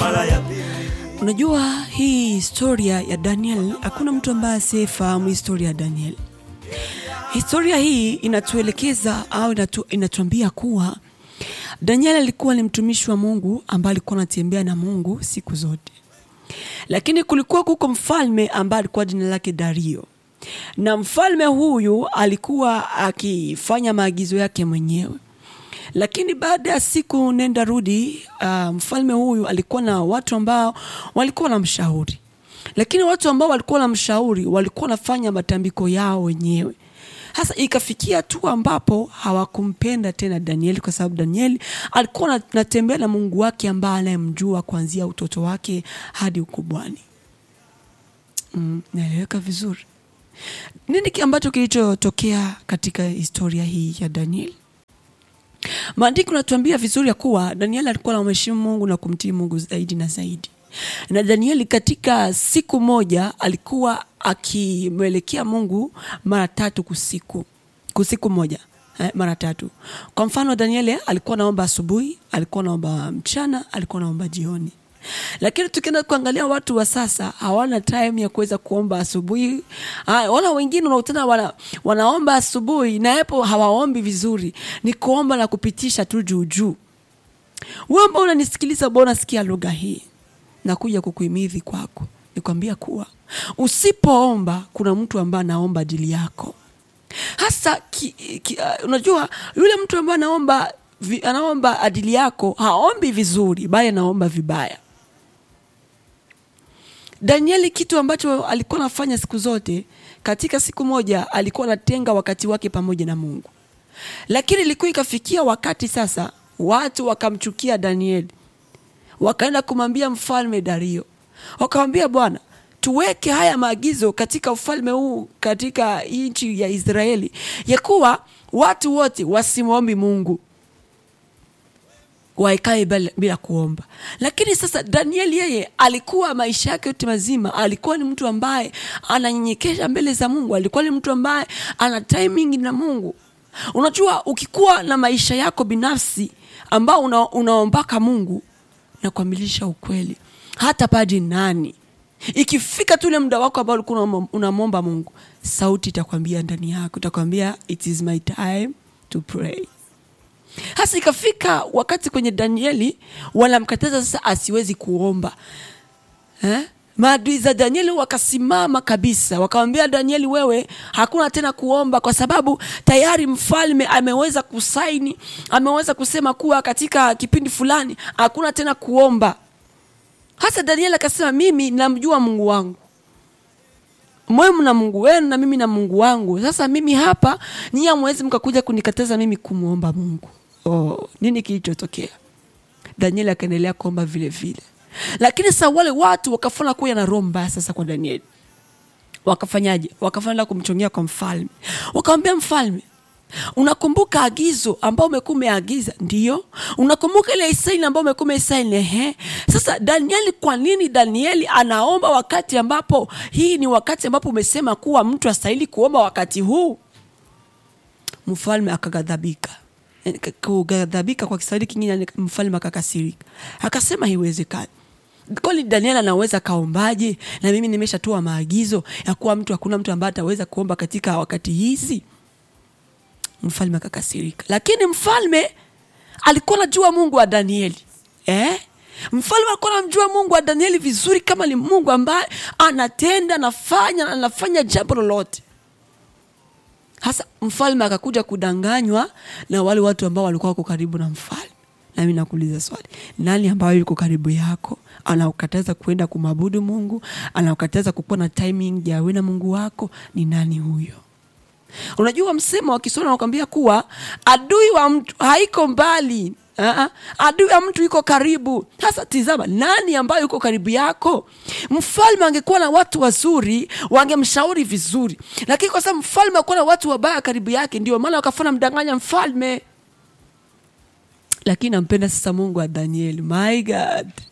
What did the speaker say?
mara ya pili Unajua hii historia ya Daniel, hakuna mtu ambaye asiyefahamu historia ya Daniel. Historia hii inatuelekeza au inatu, inatuambia kuwa Daniel alikuwa ni mtumishi wa Mungu ambaye alikuwa anatembea na Mungu siku zote, lakini kulikuwa kuko mfalme ambaye alikuwa jina lake Dario, na mfalme huyu alikuwa akifanya maagizo yake mwenyewe lakini baada ya siku nenda rudi, uh, mfalme huyu alikuwa na watu ambao walikuwa na mshauri, lakini watu ambao walikuwa na mshauri walikuwa wanafanya matambiko yao wenyewe. Hasa ikafikia tu ambapo hawakumpenda tena Danieli kwa sababu Danieli alikuwa anatembea na Mungu wake ambaye anayemjua kuanzia utoto wake hadi ukubwani. Mm, naeleweka vizuri. Nini ambacho kilichotokea katika historia hii ya Danieli? Maandiko natuambia vizuri ya kuwa Danieli alikuwa anamheshimu Mungu na kumtii Mungu zaidi na zaidi. Na Danieli katika siku moja alikuwa akimwelekea Mungu mara tatu kusiku, kusiku moja eh, mara tatu. Kwa mfano Danieli alikuwa naomba asubuhi, alikuwa naomba mchana, alikuwa naomba jioni. Lakini tukienda kuangalia watu wa sasa hawana time ya kuweza kuomba asubuhi. Ah, wala wengine unautana wana, wanaomba asubuhi na hapo hawaombi vizuri, ni kuomba na kupitisha tu juu juu. Wewe ambao unanisikiliza, bwana, unasikia lugha hii, nakuja kukuhimidhi kwako, nikwambia kuwa usipoomba, kuna mtu ambaye anaomba ajili yako hasa ki, ki, uh, unajua yule mtu ambaye anaomba vi, anaomba ajili yako haombi vizuri, bali anaomba vibaya. Danieli kitu ambacho alikuwa anafanya siku zote, katika siku moja alikuwa anatenga wakati wake pamoja na Mungu, lakini ilikuwa ikafikia wakati sasa watu wakamchukia Danieli, wakaenda kumwambia mfalme Dario, wakamwambia bwana, tuweke haya maagizo katika ufalme huu, katika nchi ya Israeli, ya kuwa watu wote wasimwombi Mungu waikae bila, bila kuomba. Lakini sasa Danieli yeye alikuwa maisha yake yote mazima alikuwa ni mtu ambaye ananyenyekesha mbele za Mungu, alikuwa ni mtu ambaye ana timing na Mungu. Unajua, ukikuwa na maisha yako binafsi ambao una, unaombaka Mungu na kuamilisha ukweli, hata padi nani, ikifika tu ule muda wako ambao ulikuwa unamwomba Mungu, sauti itakwambia ndani yako, itakwambia it is my time to pray. Hasa ikafika wakati kwenye Danieli wanamkataza sasa asiwezi kuomba eh? Maadui za Danieli wakasimama kabisa, wakamwambia Danieli, wewe hakuna tena kuomba, kwa sababu tayari mfalme ameweza kusaini, ameweza kusema kuwa katika kipindi fulani hakuna tena kuomba. Hasa Danieli akasema, mimi namjua Mungu wangu mwemu na Mungu wenu na mimi na Mungu wangu. Sasa mimi hapa nyinyi hamwezi mkakuja kunikataza mimi kumwomba Mungu. Oh, nini kilichotokea? Danieli akaendelea kuomba vile vile, lakini sasa wale watu wakafanya kuya na roho mbaya sasa kwa Danieli. Wakafanyaje? Wakafanya kumchongea kwa mfalme, wakamwambia mfalme, unakumbuka agizo ambao umekuwa umeagiza? Ndio. Unakumbuka ile isaini ambao umekuwa umeisaini? Ehe. Sasa Danieli, kwa nini Danieli anaomba wakati ambapo hii ni wakati ambapo umesema kuwa mtu astahili kuomba wakati huu? Mfalme akaghadhabika. Kughadhabika kwa Kiswahili kingine, mfalme akakasirika, akasema haiwezekani. Kwani Daniel anaweza kaombaje? Na mimi nimeshatoa maagizo ya kuwa mtu, hakuna mtu ambaye ataweza kuomba katika wakati hizi. Mfalme akakasirika, lakini mfalme alikuwa anajua Mungu wa Danieli eh? Mfalme alikuwa anamjua Mungu wa Danieli vizuri, kama ni Mungu ambaye anatenda, anafanya anafanya jambo lolote. Hasa mfalme akakuja kudanganywa na wale watu ambao walikuwa wako karibu na mfalme. Nami nakuuliza swali, nani ambayo yuko karibu yako anaukataza kuenda kumwabudu Mungu, anaukataza kukuwa na timing ya wewe na Mungu wako? Ni nani huyo? Unajua msemo wa Kiswahili unakwambia kuwa adui wa mtu haiko mbali. Aa, adui wa mtu yuko karibu. Sasa tizama, nani ambayo yuko karibu yako? Mfalme angekuwa na watu wazuri, wangemshauri vizuri, lakini kwa sababu mfalme akuwa na watu wabaya karibu yake, ndio maana wakafanya mdanganya mfalme. Lakini nampenda sasa Mungu wa Danieli, my God